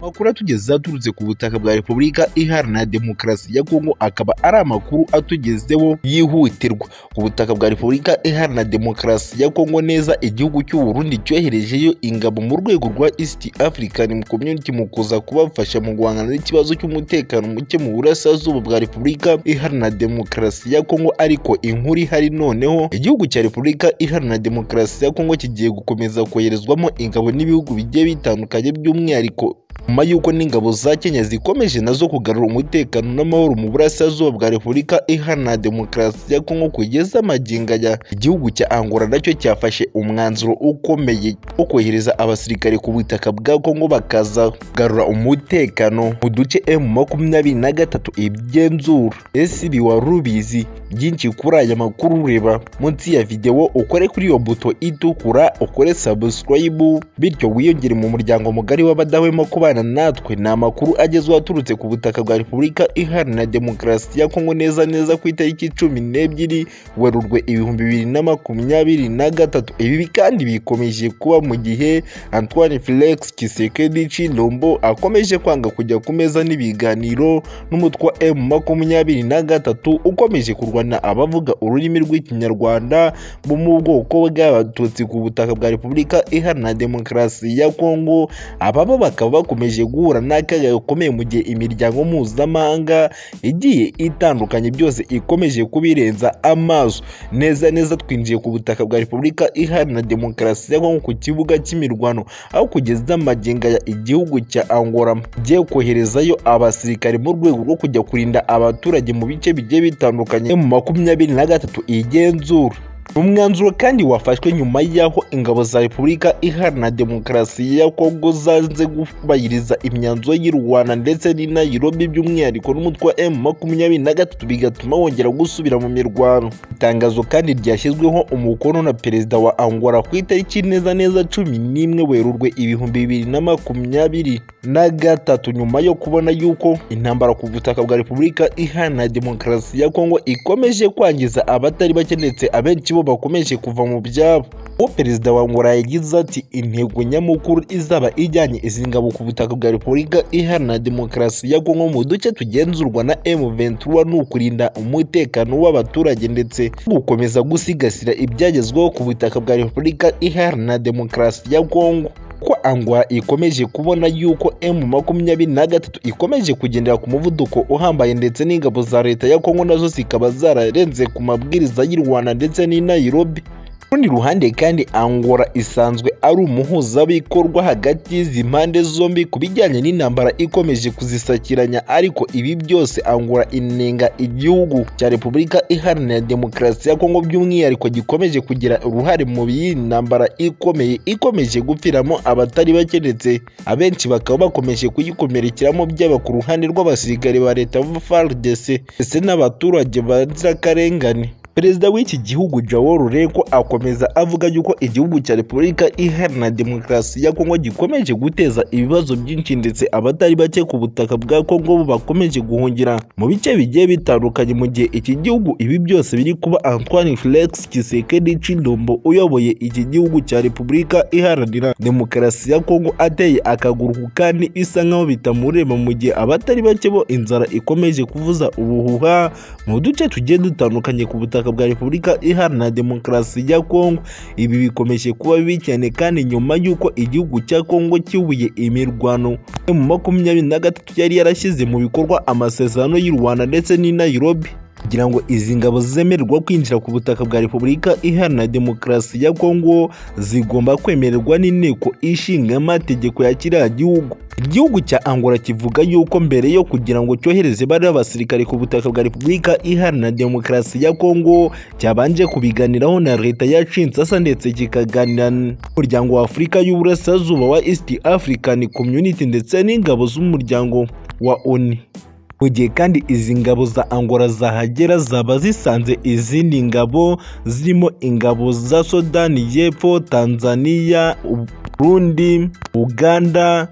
Amakuru atugeza aturutse ku butaka bwa Repubulika Iharanira Demokarasi ya Kongo akaba ari amakuru atugezeho yihutirwa. Ubutaka bwa Repubulika Iharanira Demokarasi ya Kongo neza igihugu cy'u Burundi cyoherejeyo ingabo mu rwego rwa East African Community mu kuza kubafasha mu guhangana n'ikibazo cy'umutekano muke mu burasirazuba bwa Repubulika Iharanira Demokarasi ya Kongo ariko inkuru ihari noneho igihugu cya Repubulika Iharanira Demokarasi ya Kongo kigiye gukomeza koherezwamo ingabo n'ibihugu bigiye bitandukanye by'umwihariko nyuma y'uko n'ingabo za Kenya zikomeje nazo kugarura umutekano n'amahoro mu burasirazuba bwa Repubulika Iharanira Demokarasi ya Kongo kugeza amagingo aya igihugu cya Angola nacyo cyafashe umwanzuro ukomeye wo kohereza abasirikare ku butaka bwa Kongo bakaza kugarura umutekano mu duce M makumyabiri na gatatu ibyenzura ese ibi wari ubizi byinshi kuri aya makuru ureba munsi ya videwo ukore kuri iyo buto itukura ukore subscribe bityo wiyongere mu muryango mugari w'abadahwema kubana kubana natwe ni amakuru agezweho aturutse ku butaka bwa Repubulika Iharanira Demokarasi ya Kongo neza neza ku itariki cumi n'ebyiri Werurwe ibihumbi bibiri na makumyabiri na gatatu ibi kandi bikomeje kuba mu gihe Antoine Felix Tshisekedi Tshilombo akomeje kwanga kujya ku meza n'ibiganiro n'umutwa M makumyabiri na gatatu ukomeje kurwana abavuga ururimi rw'Ikinyarwanda bo mu bwoko bw'Abatutsi ku butaka bwa Repubulika Iharanira Demokarasi ya Kongo ababo bakaba bakomeje bakomeje guhura n'akaga gakomeye mu gihe imiryango mpuzamahanga igiye itandukanye byose ikomeje kubirenza amaso neza neza twinjiye ku butaka bwa repubulika iharanira demokarasi ya kongo ku kibuga cy'imirwano aho kugeza amaginga ya igihugu cya angola giye koherezayo abasirikare mu rwego rwo kujya kurinda abaturage mu bice bigiye bitandukanye mu makumyabiri na gatatu igenzura umwanzuro kandi wafashwe nyuma y'aho ingabo za repubulika iharanira demokarasi ya kongo zanze kubahiriza imyanzuro y'i rwanda ndetse n'i nairobi by'umwihariko n'umutwe wa m makumyabiri na gatatu bigatuma wongera gusubira mu mirwano itangazo kandi ryashyizweho umukono na perezida wa angola ku itariki neza neza cumi n'imwe werurwe ibihumbi bibiri na makumyabiri na gatatu nyuma yo kubona yuko intambara ku butaka bwa repubulika iharanira demokarasi ya kongo ikomeje kwangiza abatari bake ndetse abenshi bo bakomeje kuva mu byabo uwo perezida wa ngora yagize ati intego nyamukuru izaba ijyanye izi ngabo ku butaka bwa repubulika iharanira demokarasi ya kongo mu duce tugenzurwa na m23 ni ukurinda umutekano w'abaturage ndetse no gukomeza gusigasira ibyagezweho ku butaka bwa repubulika iharanira demokarasi ya kongo ko angwa ikomeje kubona yuko m makumyabiri na gatatu ikomeje kugendera ku muvuduko uhambaye ndetse n'ingabo za leta ya kongo nazo zikaba zararenze ku mabwiriza y'u rwanda ndetse n'i nairobi rundi ruhande kandi angora isanzwe ari umuhuzabikorwa hagati y'izi mpande zombi ku bijyanye n'intambara ikomeje kuzisakiranya ariko ibi byose angora inenga igihugu cya repubulika iharanira demokarasi ya kongo by'umwihariko gikomeje kugira uruhare mu y'iyi ntambara ikomeye ikomeje gupfiramo abatari bake ndetse abenshi bakaba bakomeje kuyikomerekeramo byaba ku ruhande rw'abasirikare ba leta frdc ndetse n'abaturage b'inzirakarengane perezida w'iki gihugu Joao Lourenco akomeza avuga yuko igihugu cya Repubulika Iharanira Demokarasi ya Kongo gikomeje guteza ibibazo byinshi ndetse abatari bake ku butaka bwa Kongo bakomeje guhungira mu bice bigiye bitandukanye mu gihe iki gihugu ibi byose biri kuba Antoine Felix Tshisekedi Tshilombo uyoboye iki gihugu cya Repubulika Iharanira Demokarasi ya Kongo ateye akaguru kandi isa nkaho bitamureba mu gihe abatari bake bo inzara ikomeje kuvuza ubuhuha mu duce tugiye dutandukanye ku butaka butaka bwa Repubulika Iharanira Demokarasi ya Kongo. Ibi bikomeje kuba bibi cyane kandi nyuma y'uko igihugu cya Kongo cyubuye imirwano mu makumyabiri na gatatu yari yarashyize mu bikorwa amasezerano y'u Rwanda ndetse n'i Nairobi kugira ngo izi ngabo zemererwa kwinjira ku butaka bwa Repubulika Iharanira Demokarasi ya Kongo zigomba kwemererwa n'inteko ishinga amategeko ya kiriya gihugu. Igihugu cya Angola kivuga yuko mbere yo kugira ngo cyohereze bariya basirikare ku butaka bwa Repubulika Iharanira Demokarasi ya Kongo cyabanje kubiganiraho na leta ya Kinshasa ndetse kikaganira n'umuryango wa Afurika y'Uburasirazuba wa East African Community ndetse n'ingabo z'umuryango wa ONU mu gihe kandi izi ngabo za Angola zahagera zaba zisanze izindi ngabo zirimo ingabo za Sudani y'Epfo, Tanzania, Burundi, Uganda,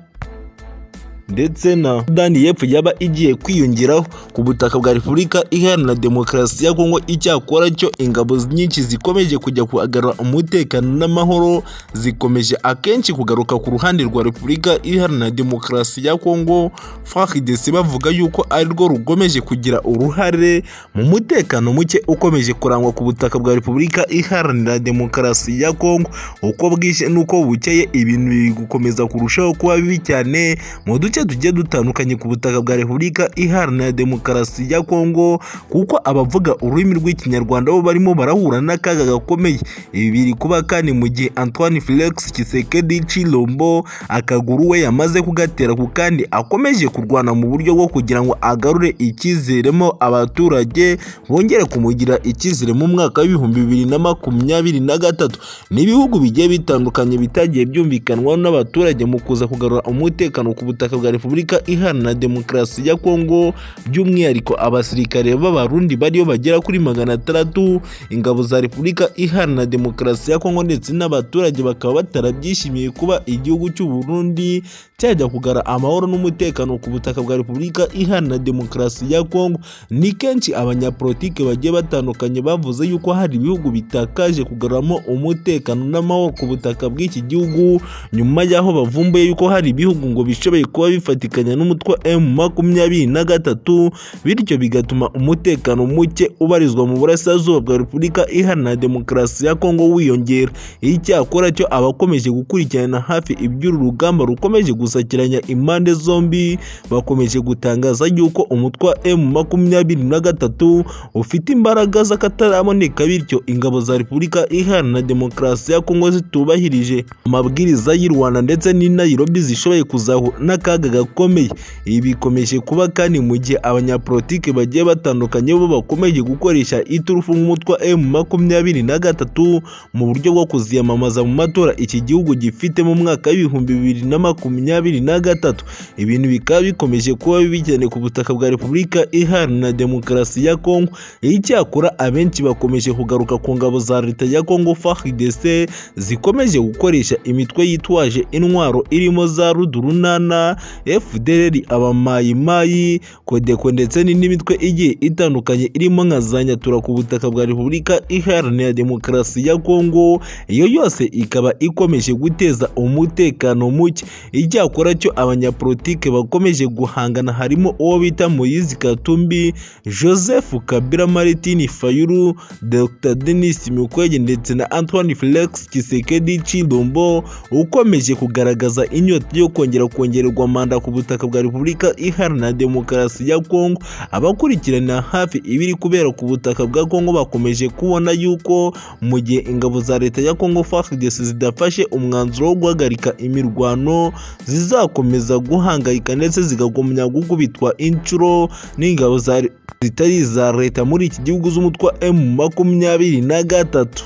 ndetse na sudani y'epfo yaba igiye kwiyongeraho ku butaka bwa repubulika iharanira demokarasi ya kongo icyakora cyo ingabo nyinshi zikomeje kujya kuhagarura umutekano n'amahoro zikomeje akenshi kugaruka ku ruhande rwa repubulika iharanira demokarasi ya kongo fahidesi bavuga yuko ari rwo rukomeje kugira uruhare mu mutekano muke ukomeje kurangwa ku butaka bwa repubulika iharanira demokarasi ya kongo uko bwije n'uko bukeye ibintu biri gukomeza kurushaho kuba bibi cyane mu duce tugiye dutandukanye ku butaka bwa repubulika iharanira demokarasi ya kongo kuko abavuga ururimi rw'ikinyarwanda bo barimo barahura n'akaga gakomeye ibi biri kuba kandi mu gihe antoine felix kisekedi cilombo akaguru we yamaze kugatera ku kandi akomeje kurwana mu buryo bwo kugira ngo agarure icyizeremo abaturage bongere kumugira icyizere mu mwaka w'ibihumbi bibiri na makumyabiri na gatatu ni ibihugu bigiye bitandukanye bitagiye byumvikanwaho n'abaturage mu kuza kugarura umutekano ku butaka bwa repubulika iharanira demokarasi ya kongo by'umwihariko abasirikare b'abarundi bariyo bagera kuri magana atandatu ingabo za repubulika iharanira demokarasi ya kongo ndetse n'abaturage bakaba batarabyishimiye kuba igihugu cy'u Burundi cyajya kugara amahoro n'umutekano ku butaka bwa repubulika iharanira demokarasi ya kongo ni kenshi abanyapolitike bagiye batandukanye bavuze yuko hari ibihugu bitakaje kugaramo umutekano n'amahoro ku butaka bw'iki gihugu nyuma y'aho bavumbuye yuko hari ibihugu ngo bishoboye kuba bifatikanya n'umutwe emu makumyabiri na gatatu bityo bigatuma umutekano muke ubarizwa mu burasirazuba bwa repubulika iharanira demokarasi ya kongo wiyongera icyakora cyo abakomeje gukurikirana hafi iby'uru rugamba rukomeje gusakiranya impande zombi bakomeje gutangaza yuko umutwe wa emu makumyabiri na gatatu ufite imbaraga z'akataraboneka bityo ingabo za repubulika iharanira demokarasi ya kongo zitubahirije amabwiriza y'u rwanda ndetse n'i nairobi zishoboye kuzahura n'akaga gakomeye ibi bikomeje kuba kandi mu gihe abanyapolitike bagiye batandukanye bo bakomeje gukoresha iturufu nk'umutwe wa emu makumyabiri na gatatu mu buryo bwo kuziyamamaza mu matora iki gihugu gifite mu mwaka w'ibihumbi bibiri na makumyabiri na gatatu ibintu bikaba bikomeje kuba bibi cyane ku butaka bwa repubulika iharanira demokarasi ya kongo icyakora abenshi bakomeje kugaruka ku ngabo za leta ya kongo fhdc zikomeje gukoresha imitwe yitwaje intwaro irimo za rudurunana fdr abamayimayi kodeko ndetse n'imitwe igiye itandukanye irimo nka za nyatura ku butaka bwa repubulika iharanira demokarasi ya kongo iyo yose ikaba ikomeje guteza umutekano muke icyakora cyo abanyapolitike bakomeje guhangana harimo uwo bita moyizi katumbi joseph kabira martin fayulu dr denis mikwege ndetse na antoine felix kisekedi cidombo ukomeje kugaragaza inyota yo kongera kongererwa manda ku butaka bwa repubulika iharanira demokarasi ya kongo abakurikirana hafi ibiri kubera ku butaka bwa kongo bakomeje kubona yuko mu gihe ingabo za leta ya kongo fardc zidafashe umwanzuro wo guhagarika imirwano zizakomeza guhangayika ndetse zikagumya gukubitwa inshuro n'ingabo za zitari iza leta muri iki gihugu z'umutwe emu makumyabiri na gatatu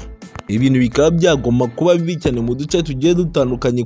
ibintu bikaba byagomba kuba bibi cyane mu duce tugiye dutandukanye